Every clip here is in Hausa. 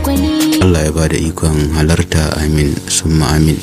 gwani Allah ya ba da ikon halarta amin summa amin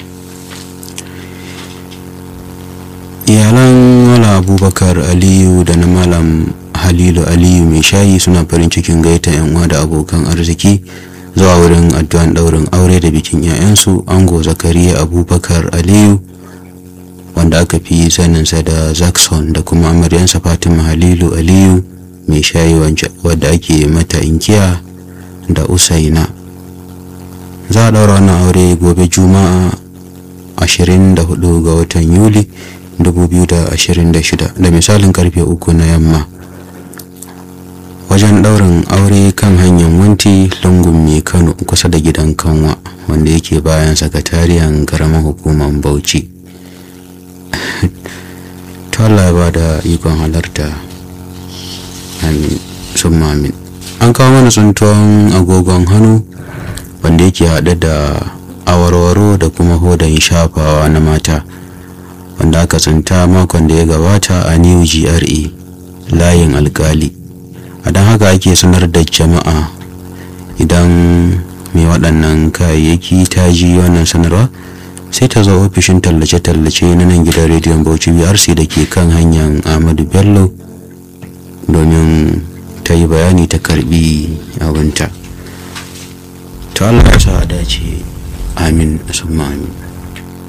iyalan wala abubakar aliyu da na malam halilu aliyu mai shayi suna farin cikin gaita yan uwa da abokan arziki zuwa wurin addu'an daurin aure da bikin 'ya'yansu ango zakariya abubakar aliyu wanda aka fi saninsa da zaxon da kuma amaryansa fatima halilu aliyu mai shayi wadda ake mata inkiya da usaina za a daura wannan aure gobe juma'a 24 ga watan yuli 2026 da misalin karfe uku na yamma wajen daurin aure kan hanyar wanti lungun mai kano kusa da gidan kanwa wanda yake bayan sakatariyan karamar hukumar bauchi ta Allah ba da ikon halarta amin sun amin an kawo mana tsuntuwan agogon hannu wanda yake haɗe da awarwaro da kuma hodan shafawa na mata wanda aka tsinta makon da ya gabata a new gra layin alkali a don haka ake sanar da jama'a idan mai waɗannan kayayyaki ta ji wannan sanarwa sai ta zo ofishin tallace-tallace na nan gidan rediyon bauchi brc da ke kan hanyar ahmadu bello domin ta yi bayani ta karbi abinta ta allah ya sa a dace amin summa amin